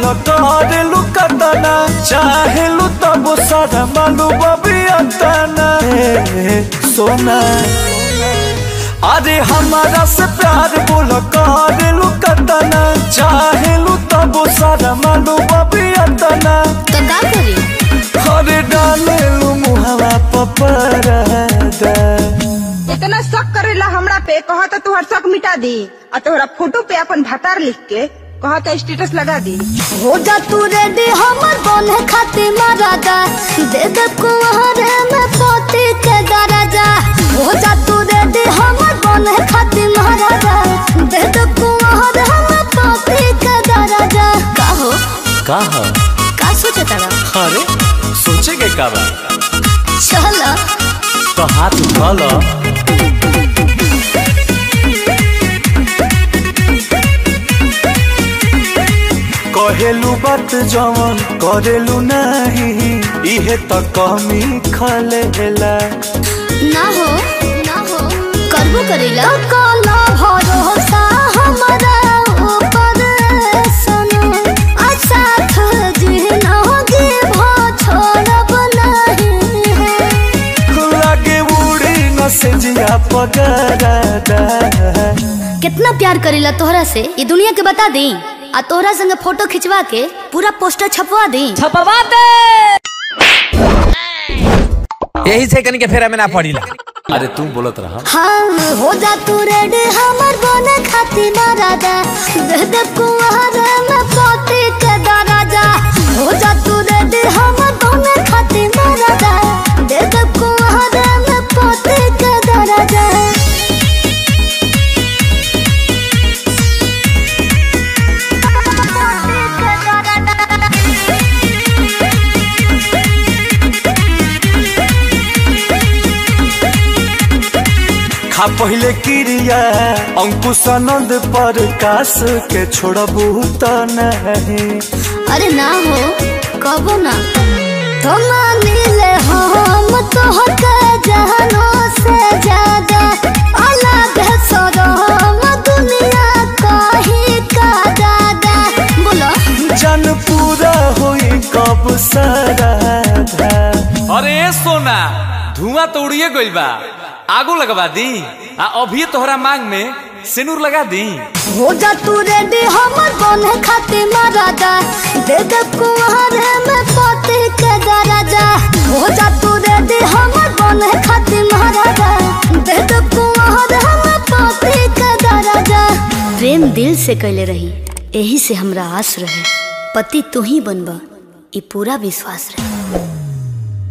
करेलू कतना चाहेलू तब सारा मालू बबियतना ए, सोना अरे हमारा से प्यार बोल करेलू कतना चाहेलू तब सारा मालू बबियतना तो का करी अरे डालेलू मुहवा पपरदा इतना शक करेला हमरा पे कहत तुहर शक मिटा दी और तोहरा फोटो पे अपन भतार लिख के कहत स्टेटस लगा दी हो जा तू रेडी हमर बने खातिर मरादा दे दे कुहरे में पोती के दराजा हो जा तू रेडी हमर बने खातिर मरादा दे दे कुहरे में पोती के दराजा का हो का ह? का सोचे तारा अरे सोचे के का बा चल तो हाथ उठा लो कहेलू बात जवन करेलू नहीं इहे त कमी खलेला ना हो ना हो करबो करेला काला भरोसा हमारा ऊपर सुनो असाथ जिनगी भो छोड़ब नहीं है लागे उड़ी न से जिया पगरादा कितना प्यार करेला तोहरा से ये दुनिया के बता दी आ तोहरा संगे फोटो खिंचवा के पूरा पोस्टर छपवा दी छपवा दे यही से कनी के फेरा में ना पड़ीला अरे तू बोलत रहा हाँ हो जा तू रेडी हमर बने खातिर राजा दे दे कुंवर में पोती के दराजा हो जा तू रेडी हमर बने खातिर राजा दे दे कुंवर में पोती के दराजा खा पहले क्रिया अंकुश आनंद पर कास के छोड़बू त नहीं अरे ना हो कबो ना तो मानिले हम तो हक जहानो से ज्यादा अलग है सदम दुनिया कहीं का दादा बोलो जन पूरा होई कब सराधा अरे सोना धुआं तो उड़िए गइल बा आगो लगवा दी आ अभी तोहरा मांग में सिनुर लगा दी हो जा तू रेडी हमर बने खातिर मरादा दे दे कुंवरे में पोती के दराजा हो जा तू रेडी हमर बने खातिर मरादा दे दे कुंवरे में पोती के दराजा प्रेम दिल से कैले रही यही से हमरा आस रहे पति तू ही बनबा ई पूरा विश्वास रहे